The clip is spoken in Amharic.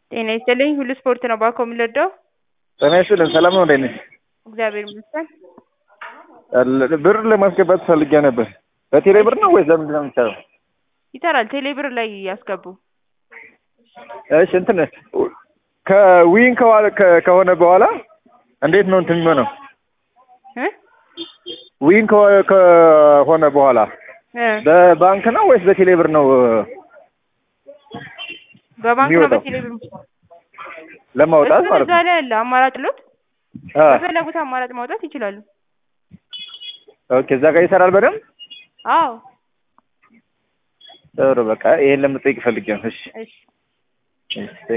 ጤና ይስጥልኝ ሁሉ ስፖርት ነው ባኮ የምንወደው። ጤና ይስጥልኝ ሰላም ነው እንዴት ነሽ? እግዚአብሔር ይመስገን። ብር ለማስገባት ፈልጌ ነበር። በቴሌ ብር ነው ወይስ ለምንድን ነው የሚቻለው? ይሰራል። ቴሌ ብር ላይ ያስገቡ። እሺ እንትን ከዊን ከዋለ ከ- ከሆነ በኋላ እንዴት ነው እንትን የሚሆነው? እ? ዊን ከ- ከሆነ በኋላ እ። በባንክ ነው ወይስ በቴሌ ብር ነው በባንክ ነው የሚወጣው? በቴሌ ብር ለማውጣት እሱን ማለት እዛ ነው? ላይ አለ አማራጭ ሎት አ በፈለጉት አማራጭ ማውጣት ይችላሉ። ኦኬ እዛ ጋር ይሰራል በደንብ? አዎ ጥሩ በቃ ይሄን ለምጠይቅ ፈልጌ ነው። እሺ እሺ እሺ